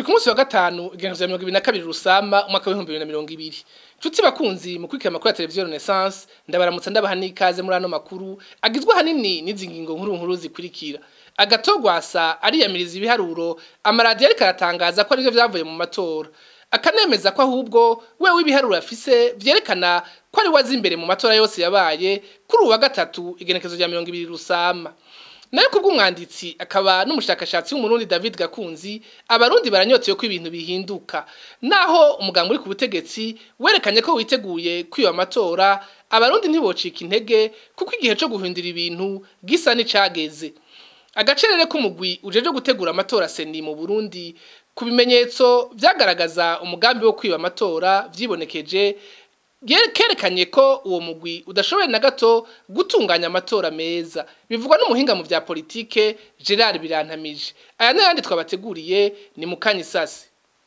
turi ku munsi wa gatanu igenekerezo ya mirongo ibiri na kabiri rusama umwaka w'ibihumbi bibiri na mirongo ibiri nshuti bakunzi mu kwikira amakuru ya televiziyo renaissance ndabaramutsa ndabaha n'ikaze muri ano makuru agizwe ahanini n'izi ngingo nkuru nkuru zikurikira agatogwasa ariyamiriza ibiharuro amaradiyo ariko aratangaza ko arivyo vyavuye mu matora akanemeza ko ahubwo wewe ibiharuro afise vyerekana ko ari wazi imbere mu matora yose yabaye kuri uwa gatatu igenekerezo rya mirongo ibiri rusama nayo kubw'umwanditsi akaba n'umushakashatsi w'umurundi David Gakunzi abarundi baranyoteye ko ibintu bihinduka naho umuganga uri ku butegetsi werekanye ko witeguye kwiba amatora abarundi ntibocika intege kuko igihe cyo guhindura ibintu gisa n'icageze agacerere k'umugwi ujeje gutegura amatora seni mu Burundi ku bimenyetso vyagaragaza umugambi wo kwiba amatora vyibonekeje kerekanye ko uwo mugwi udashoboye na gato gutunganya amatora meza bivugwa n'umuhinga mu vya politike Gerard Birantamije aya n'ayandi twabateguriye ni mukanyisasi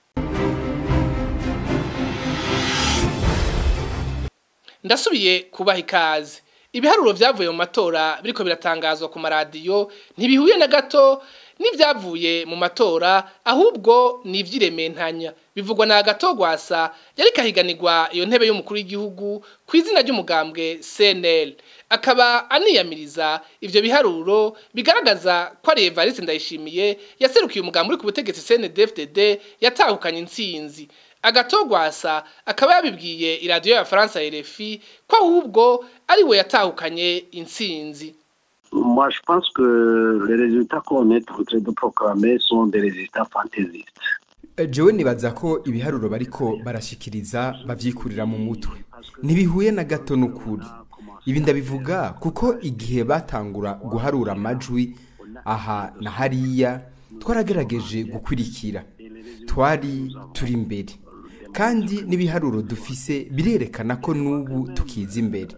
ndasubiye kubaha ikaze ibiharuro vyavuye mu matora biriko biratangazwa ku maradiyo ntibihuye na gato n'ivyavuye mu matora ahubwo ni ivy'irementanya bivugwa na agatogwasa yari kahiganirwa iyo ntebe y'umukuru w'igihugu ku izina ry'umugambwe CNL akaba aniyamiriza ivyo biharuro bigaragaza ko ari Evariste Ndayishimiye yaserukiye umugambi uri ku butegetsi CNDD-FDD yatahukanye intsinzi agatogwasa akaba yabibwiye iradiyo ya France RFI ko ahubwo ari we yatahukanye intsinzi Moi, je pense que les résultats qu'on est en train de proclamer sont des résultats fantaisistes. jewe nibaza ko ibiharuro bariko barashikiriza bavyikurira mu mutwe ntibihuye na gato n'ukuri ibi ndabivuga kuko igihe batangura guharura amajwi aha na hariya twaragerageje gukurikira twari turi imbere kandi n'ibiharuro dufise birerekana ko n'ubu tukiza imbere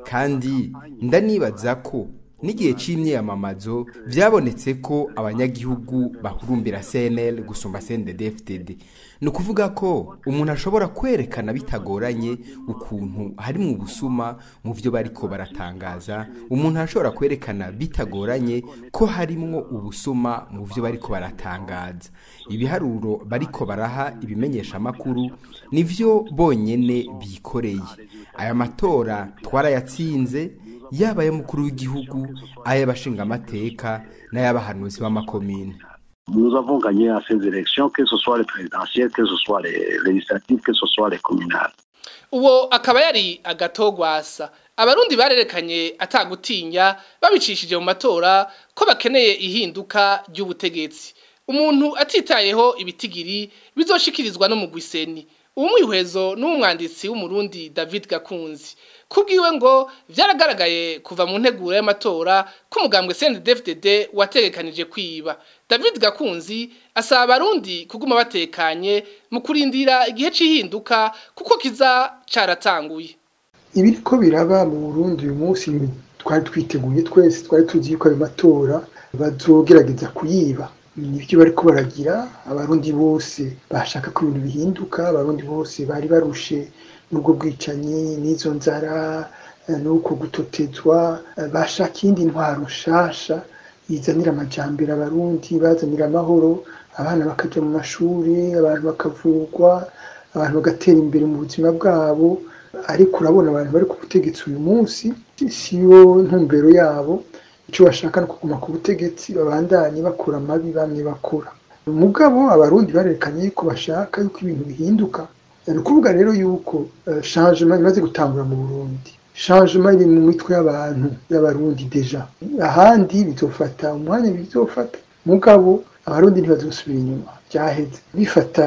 kandi ndanibaza ko n'igihe c'imyiyamamazo vyabonetse ko abanyagihugu bahurumbira CNL gusumba CNDD-FDD ni ukuvuga ko umuntu ashobora kwerekana bitagoranye ukuntu hari mu busuma mu vyo bariko baratangaza umuntu ashobora kwerekana bitagoranye ko harimwo ubusuma mu vyo bariko baratangaza ibiharuro bariko baraha ibimenyesha amakuru nivyo bonyene bikoreye aya matora twarayatsinze yaba ay'umukuru w'igihugu ay'abashingamateka n'ay'abahanuzi b'amakomine Nous avons gagné à ces élections, que ce soit les présidentielles, que ce soit les législatives, que ce soit les communales. uwo akaba yari agatogwasa abarundi barerekanye atagutinya babicishije mu matora ko bakeneye ihinduka ry'ubutegetsi umuntu atitayeho ibitigiri bizoshikirizwa no mu gwiseni umwihwezo n'umwanditsi w'umurundi David Gakunzi kubwiwe ngo vyaragaragaye kuva mu nteguro y'amatora ko umugambwe CNDD-FDD wategekanije kwiba David Gakunzi asaba abarundi kuguma batekanye mu kurindira igihe c'ihinduka kuko kiza caratanguye ibiriko biraba mu Burundi uyu munsi twari twiteguye twese twari tuzi yuko ayo matora bazogerageza kuyiba nibyo bariko baragira abarundi bose bashaka ko ibintu bihinduka abarundi bose bari barushe n'ubwo bwicanyi n'izo nzara n'uko gutotezwa bashaka iyindi ntwaro nshasha izanira amajambere abarundi bazanira amahoro abana bakaja mu mashuri abantu bakavurwa abantu bagatera imbere mu buzima bwabo ariko urabona abantu bari ku butegetsi uyu munsi siyo ntumbero yabo icyo bashaka ni kuguma ku butegetsi babandanye bakora amabi bamwe bakora mugabo abarundi barerekanye ko bashaka yuko ibintu bihinduka ni ukuvuga rero yuko changement imaze gutangura mu burundi changement iri mu mitwe y'abantu y'abarundi deja ahandi bizofata umwanya bizofata mugabo abarundi ntibazosubira inyuma byaheze bifata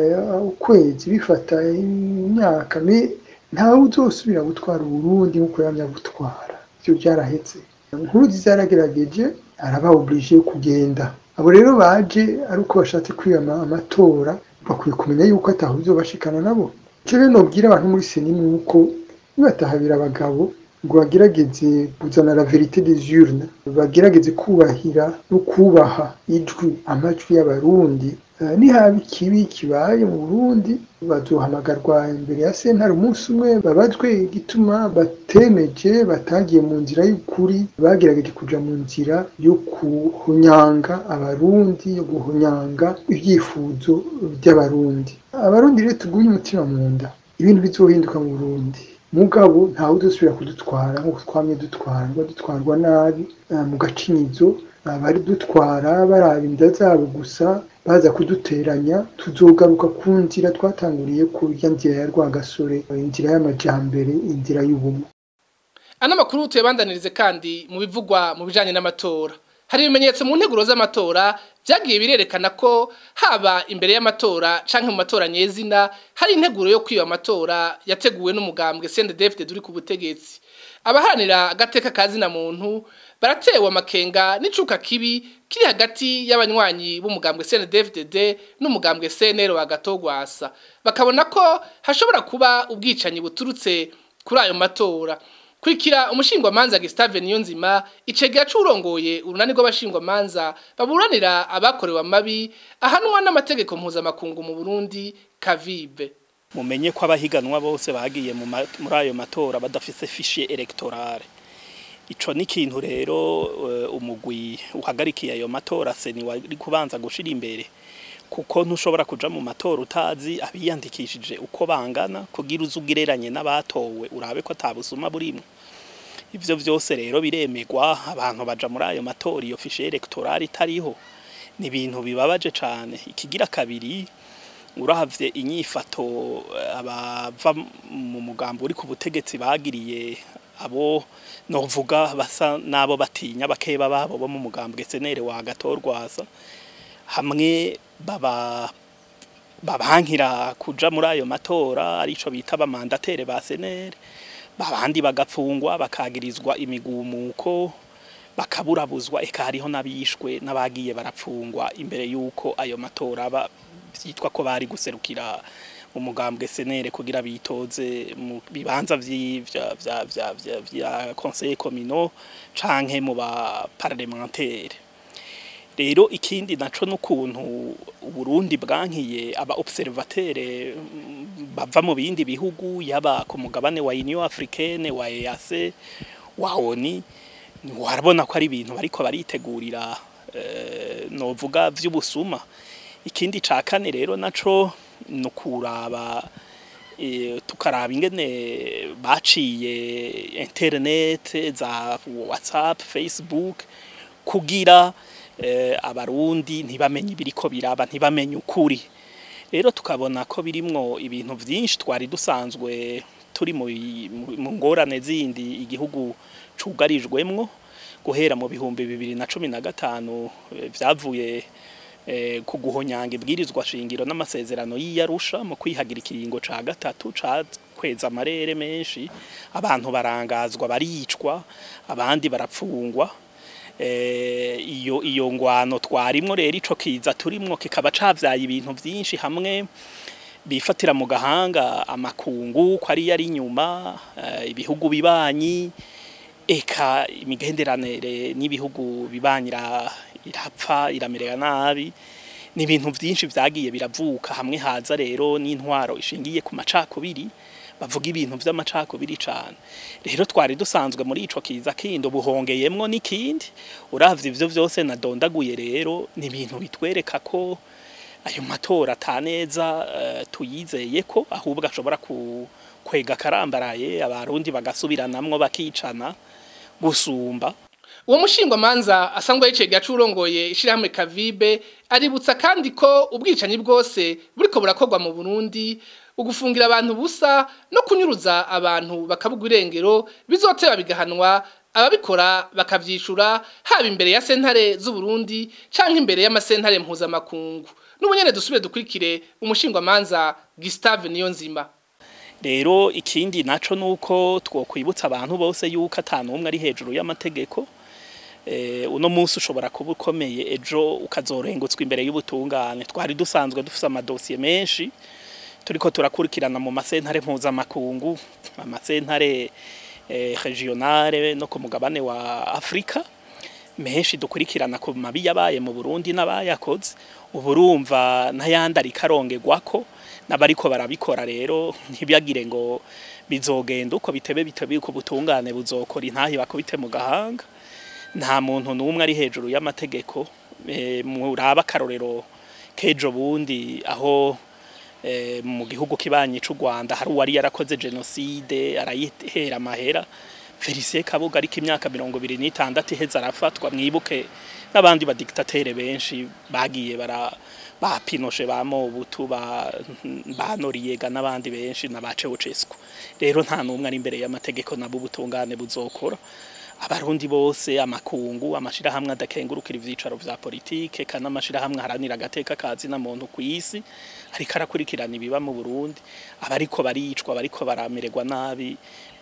ukwezi bifata imyaka ntawe uzosubira gutwara uburundi nk'uko yamya gutwara ibyo byarahetse nkuruzi zaragerageje araba oblige kugenda abo rero baje ari uko bashatse kwiyama amatora bakwiye kumenya yuko ataho bizobashikana nabo icyo rero nobwira abantu muri seni ni uko nibatahabira abagabo ngo bagerageze kuzana la verite des urnes bagerageze kubahira no kubaha ijwi amajwi y'abarundi nihaba ikibi kibaye mu burundi bazohamagarwa imbere ya sentare umunsi umwe babazwe igituma batemeje batagiye mu nzira y'ukuri bagerageje kuja mu nzira yo kuhunyanga abarundi yo guhunyanga ibyifuzo by'abarundi abarundi rero tugumye umutima mu nda ibintu bizohinduka mu burundi mugabo ntawe udusubira kudutwara nk'uko twamye dutwarwa dutwarwa nabi mu gacinyizo bari dutwara baraba inda zabo gusa baza kuduteranya tuzogaruka ku nzira twatanguriye ku ya nzira ya rwagasore inzira y'amajambere inzira y'ubumwe ano makuru tuyabandanirize kandi mu bivugwa mu bijanye n'amatora hari ibimenyetso mu nteguro z'amatora vyagiye birerekana ko haba imbere y'amatora canke mu matora nyezina hari integuro yo kwiba amatora yateguwe n'umugambwe CNDD-FDD duri ku butegetsi abaharanira agateka kazina muntu baratewe amakenga n'icuka kibi kiri hagati y'abanywanyi b'umugambwe CNDD-FDD n'umugambwe CNL wa Gatogwasa bakabona ko hashobora kuba ubwicanyi buturutse kuri ayo matora Kurikira umushingwa manza Gustave Niyonzima icegera c'urongoye urunani rw'abashingwa manza baburanira abakorewe amabi ahanwa n'amategeko mpuzamakungu mu Burundi kavibe mumenye ko abahiganwa bose bagiye muri ayo matora badafise fichier electorale ico ni ikintu rero umugwi uhagarikiye ayo matora se ni wari kubanza gushira imbere kuko ntushobora kuja mu matora utazi abiyandikishije uko bangana kugira uzugereranye n'abatowe urabe ko atabusuma burimo ivyo vyose rero biremegwa abantu baja muri ayo matora iyo fichier electorale itariho ni ibintu bibabaje cane ikigira kabiri uravye inyifato abava mu mugambo uri ku butegetsi bagiriye abo novuga basa nabo batinya bakeba babo bo mu mugambwe senere wa gatorwaza hamwe baba babankira kuja muri ayo matora arico bita abamandatere ba senere babandi bagapfungwa bakagirizwa imigumuko bakaburabuzwa eka hariho n'abishwe n'abagiye barapfungwa imbere y'uko ayo matora aba vyitwa ko bari guserukira umugambwe senere kugira bitoze mu bibanza vya vya vya vya vya conseil communal canke mu ba parlementaire rero ikindi naco n'ukuntu Burundi bwankiye aba observateur bava mu bindi bihugu yaba ku mugabane wa Union Africaine wa EAC wa ONU warabona ko ari ibintu bariko baritegurira uh, novuga vy'ubusuma ikindi ca kane rero naco nukuraba e, tukaraba ingene baciye internet za WhatsApp Facebook kugira e, abarundi ntibamenye ibiriko biraba ntibamenye ukuri rero tukabona ko birimwo ibintu vyinshi twari dusanzwe turi mu ngorane zindi igihugu cugarijwemwo guhera mu bihumbi bibiri na cumi na gatanu vyavuye ku guhonyanga ibwirizwa shingiro n'amasezerano y'iyarusha mu kwihagira ikiringo ca gatatu cakweza amarere menshi abantu barangazwa baricwa abandi barapfungwa iyo iyo ngwano twarimwo rero ico kiza turimwo kikaba cavyaye ibintu vyinshi hamwe bifatira mu gahanga amakungu ko ari yari inyuma ibihugu bibanyi eka imigenderanire n'ibihugu bibanyira irapfa iramerera nabi ni ibintu byinshi vyagiye biravuka hamwe haza rero n'intwaro ishingiye ku macakubiri bavuga ibintu vy'amacakubiri cane rero twari dusanzwe muri ico kiza kindi buhongeyemwo n'ikindi uravye ivyo vyose nadondaguye rero ni ibintu bitwereka ko ayo matora ataneza uh, tuyizeye ko ahubwo ashobora ku kwega karambaraye abarundi bagasubiranamwo bakicana gusumba uwo mushingwa manza asanzwe yicegera curongoye ishirahamwe Kavibe aributsa kandi ko ubwicanyi bwose buriko burakorwa mu Burundi ugufungira abantu busa no kunyuruza abantu bakabugwa irengero bizoteba bigahanwa ababikora bakavyishura haba imbere ya sentare z'u Burundi canke imbere y'amasentare mpuzamakungu n'ubunyene dusubire dukurikire umushingwa manza Gustave Niyonzima rero ikindi naco nuko twokwibutsa abantu bose yuko atanu umwe ari hejuru y'amategeko eh uno munsi ushobora kuba ukomeye ejo ukazorengutswa imbere y'ubutungane twari dusanzwe dufise amadosiye menshi turiko turakurikirana mu masentare mpuzamakungu amasentare eh, regionale no ku mugabane wa Afrika menshi dukurikirana ku mabi yabaye mu Burundi n'abayakoze uburumva n'ayandi ariko arongerwako n'abariko barabikora rero ntibagire ngo bizogenda uko bitebe bitebe uko butungane buzokora intahi bakubite mu gahanga nta muntu n'umwe ari hejuru y'amategeko eh, muraba akarorero kejo bundi aho eh, mu gihugu kibanyi c'u Rwanda hari uwari yarakoze genocide arayihera amahera Felicien Kabuga ariko imyaka mirongo ibiri n'itandatu iheze arafatwa mwibuke n'abandi badiktatere benshi bagiye bara ba Pinochet ba Mobutu ba ba Noriega n'abandi benshi na ba Ceausescu rero nta numwe ari imbere y'amategeko nabo ubutungane buzokora abarundi bose amakungu amashirahamwe adakengurukira ivyicaro vya politike kana amashirahamwe haranira agateka kazi na muntu kw'isi ariko arakurikirana ibiba mu Burundi abariko baricwa bariko baramererwa nabi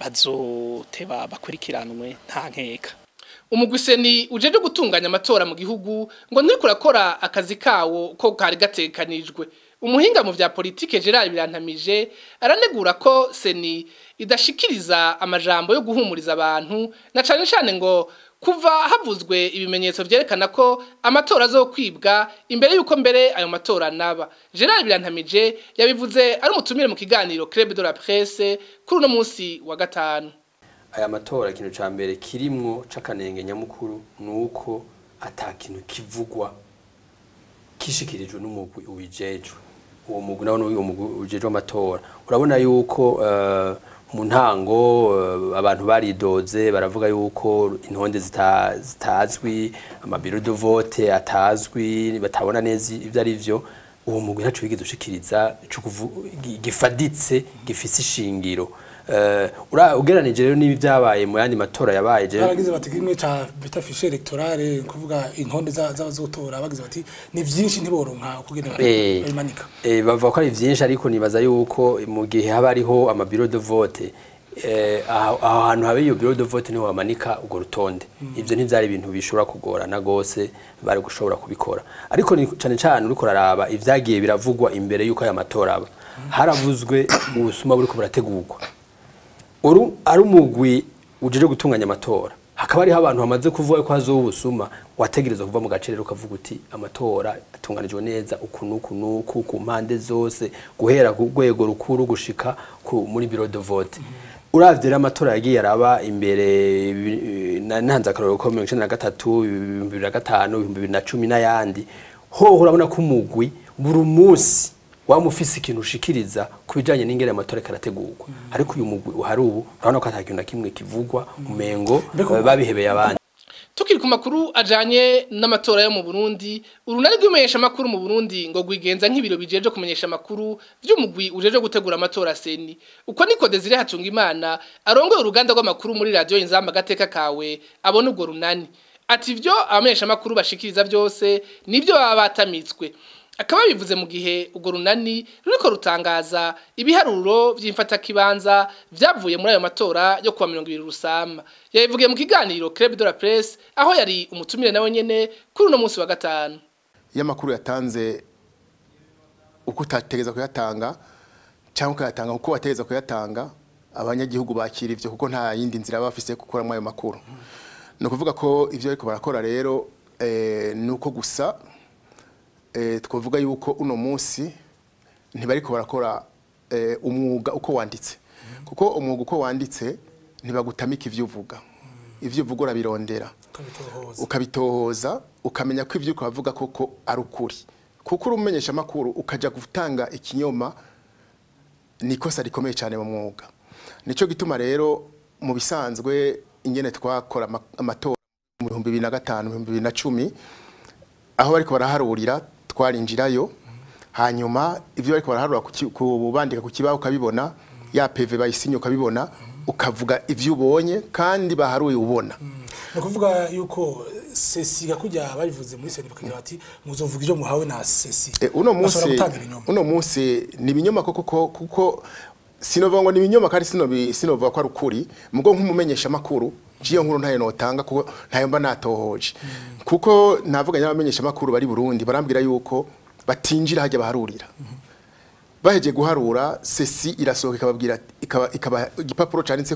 bazoteba bakurikiranwe nta nkeka umugwiseni ujeje gutunganya amatora mu gihugu ngo nturiko urakora akazi kawo ko kari gatekanijwe umuhinga mu vya politike Gerard Birantamije aranegura ko seni idashikiriza amajambo yo guhumuriza abantu na cane cane ngo kuva havuzwe ibimenyetso vyerekana ko amatora azokwibwa imbere yuko mbere ayo matora naba Gerard Birantamije yabivuze ari umutumire mu kiganiro Club de la Presse kuri uno munsi wa gatanu aya matora ikintu ca mbere kirimwo c'akanenge nyamukuru nuko ata kintu kivugwa kishikirijwe n'umugwi uwijejwe uwo mugwi nawo uwo mugwi ujejwe amatora urabona yuko eh, mu ntango eh, abantu baridoze baravuga yuko intonde zita- zitazwi amabiro de vote atazwi batabona neza ivyo ari vyo uwo mugwi ntaco wigeze ushikiriza co kuvu- gi- gifaditse gifise ishingiro Eh, ura- ugeranije rero n'ibi vyabaye mu yandi matora yabaye je baragize bati kimwe ca bita fiche electorale kuvuga intonde za- z'abazotora bagize bati ni vyinshi ntiboronka kugenda Eh, babimanika eh, bavuga ko ari vyinshi ariko nibaza yuko mu gihe haba hariho amabiro de vote eh, aho aho hantu habe iyo biro de vote niho bamanika urwo rutonde ivyo ntivyari ibintu bishobora kugorana gose bari gushobora kubikora ariko ni cane cane uriko raraba ivyagiye biravugwa imbere yuko aya matora aba haravuzwe ubusuma buriko burategurwa uru ari umugwi ujeje gutunganya amatora hakaba hariho abantu bamaze kuvuga ko hazoba ubusuma wategereza kuva mu gace rero ukavuga uti amatora atunganijwe neza uku n'uku n'uku ku mpande zose guhera ku rwego rukuru gushika ku muri biro de vote uravye rero amatora yagiye araba imbere bi- na- nanze akarorero ko mirongo icenda na gatatu ibihumbi bibiri na gatanu ibihumbi bibiri na cumi n'ayandi hoho urabona ko umugwi buri munsi waba ufise ikintu ushikiriza ku bijanye n'ingene amatora karategurwa ariko uyu mugwi uhari ubu urabona ko ata kintu na kimwe kivugwa umengo Mbega- eh, babihebeye abandi Tukiri ku makuru ajanye n'amatora yo mu Burundi, urunani rw'imenyesha makuru mu Burundi ngo gwigenza nk'ibiro bijeje kumenyesha makuru vy'umugwi ujeje gutegura amatora seni. Uko niko Desire Hatunga Imana arongoye uruganda rw'amakuru muri radio Inzamba gateka kawe abona ubwo runani. Ati ivyo abamenyesha makuru bashikiriza vyose nivyo baba batamitswe. Akaba bivuze mu gihe urwo runani ruriko rutangaza ibiharuro vy'imfata kibanza vyavuye muri ayo matora yo kuwa 20 rusama. Yabivugiye mu kiganiro Club de la Presse aho yari umutumire nawe nyene kuri uno munsi wa gatanu. iyo amakuru yatanze uko utategeza kuyatanga cyangwa ukayatanga uko wategeza kuyatanga abanyagihugu bakira ivyo kuko nta yindi nzira baba bafise yo gukuramo ayo makuru ni ukuvuga ko ivyo ariko barakora rero eh, ni uko gusa eh, twavuga yuko uno munsi ntibariko barakora eh, umwuga uko wanditse kuko umwuga uko wanditse ntibagutamika ivyo uvuga ivyo uvuga urabirondera ukabitohoza ukabitohoza ukamenya ko ibyo ukavuga koko ari ukuri kuko uri umumenyesha amakuru ukajya gutanga ikinyoma ni ikosa rikomeye cyane mu mwuga nicyo gituma rero mu bisanzwe ingene twakora ama- amatora mu bihumbi bibiri na gatanu ibihumbi bibiri na cumi aho bariko baraharurira twarinjirayo hanyuma ibyo bariko baraharura ku ki- ku bandika ku kibaho ukabibona ya peve bayisinye ukabibona ukavuga ibyo ubonye kandi baharuye ubona ni ukuvuga yuko sesi gakujya babivuze muri seni bakagira bati muzovuga ibyo muhawe na sesi E, uno munsi Bashobora gutanga ibinyoma uno munsi ni ibinyoma koko kuko kuko sinovuga ngo ni ibinyoma kandi sinobi sinovuga ko ari ukuri mugo nk'umumenyesha makuru jiyo nkuru ntayo notanga kuko ntayo mba natohoje kuko navuganye n'abamenyesha makuru bari Burundi barambwira yuko batinjira hajya baharurira baheje guharura sesi irasohoka ikababwira ikaba ikaba igipapuro canditse ko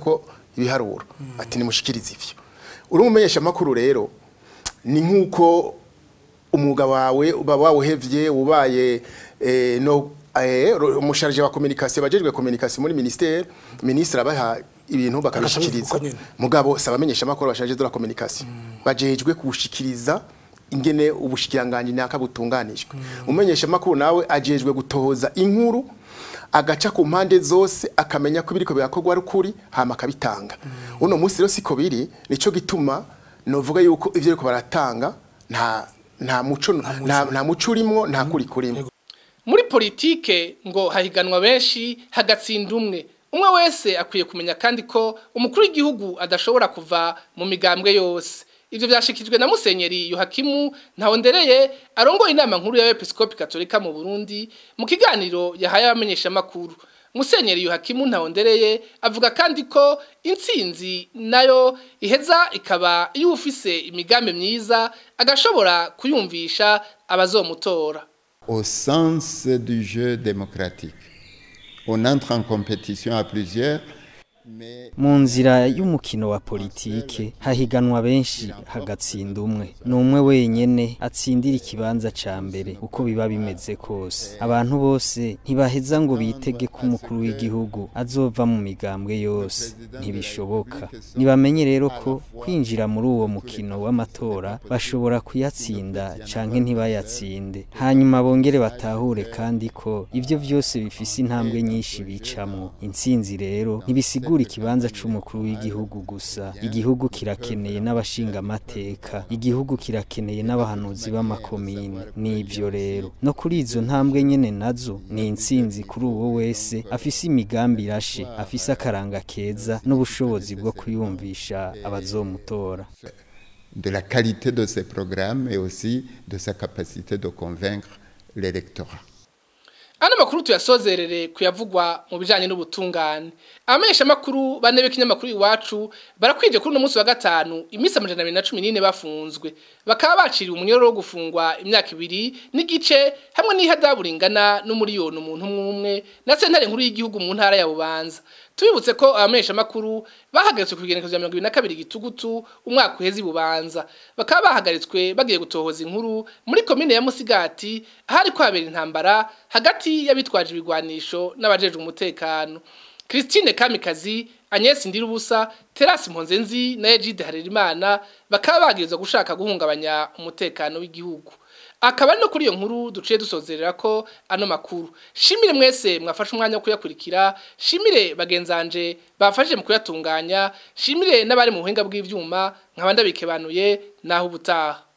ibiharuro ati nimushikirize ivyo uri umumenyesha makuru rero ni nkuko umwuga wawe uba wawuhevye ubaye eh, no eh, ro- umusharije wa communication bajejwe communication muri ministère ministre abaha ibintu bakabishikiriza Bakabivuga nyene. mugabo sabamenyesha makuru bashaje de la communication bajejwe kushikiriza ingene ubushikiranganje nyaka butunganijwe umenyesha makuru nawe ajejwe gutohoza inkuru agaca ku mpande zose akamenya ko biriko birakorwa ari ukuri hama akabitanga uno munsi rero siko biri nico gituma novuga yuko ivyo ariko baratanga nta nta muco nta nta muco urimo nta kuri kurimo muri politike ngo hahiganwa benshi hagatsinda umwe umwe wese akwiye kumenya kandi ko umukuru w'igihugu adashobora kuva mu migambwe yose ivyo vyashikijwe na musenyeri yohakimu ntawondereye arongoye inama nkuru y'abepiskopi katolika mu burundi mu kiganiro yahaye abamenyeshamakuru musenyeri yohakimu ntawondereye avuga kandi ko intsinzi nayo iheza ikaba iyo ufise imigambi myiza agashobora kuyumvisha abazomutora au sens du jeu démocratique. On entre en compétition à plusieurs, mais mu nzira y'umukino wa politike hahiganwa benshi hagatsinda umwe ni umwe wenyene atsindira ikibanza ca mbere uko biba bimeze kose abantu bose ntibaheza ngo bitege ko umukuru w'igihugu azova mu migambwe yose ntibishoboka nibamenye rero ko kwinjira muri uwo mukino w'amatora bashobora kuyatsinda canke ntibayatsinde hanyuma bongere batahure kandi ko ivyo vyose bifise intambwe nyinshi bicamwo intsinzi rero ntibisigura ikibanza c'umukuru w'igihugu gusa igihugu kirakeneye n'abashinga amateka igihugu kirakeneye n'abahanuzi b'amakomine n'ivyo rero no kuri izo ntambwe nyene nazo ni intsinzi kuri uwo wese afise imigambi irashe afise akaranga keza n'ubushobozi bwo kuyumvisha abazomutora de la qualité de ses programmes et aussi de sa capacité de convaincre l'électorat. Ano makuru tuyasozerere kuyavugwa mu bijanye n'ubutungane. Amesha makuru bane b'ikinyamakuru iwacu barakwije kuri no munsi wa gatanu imisi 214 bafunzwe. Bakaba baciriwe umunyororo wo gufungwa imyaka ibiri n'igice hamwe n'ihadaburingana n'umuriyoni umuntu umwe na sentare nkuru y'igihugu mu ntara ya Bubanza. Tubibutse ko abamesha makuru bahagaritswe ku kigenekezo ya 2022 gitugutu umwaka uheze bubanza. Bakaba bahagaritswe bagiye gutohoza inkuru muri komine ya Musigati ahari kwabera intambara hagati y'abitwaje ibigwanisho n'abajeje umutekano. Christine Kamikazi, Agnes Ndirubusa, Terasi Mponzenzi na Egide Harerimana bakaba bagirizwa gushaka guhungabanya umutekano w'igihugu. Akaba no kuri iyo nkuru duciye dusozerera ko ano makuru. Shimire mwese mwafashe umwanya wo kuyakurikira, shimire bagenzanje bafashije mu kuyatunganya, shimire n'abari mu buhinga bw'ivyuma nkaba ndabikebanuye naho ubutaha.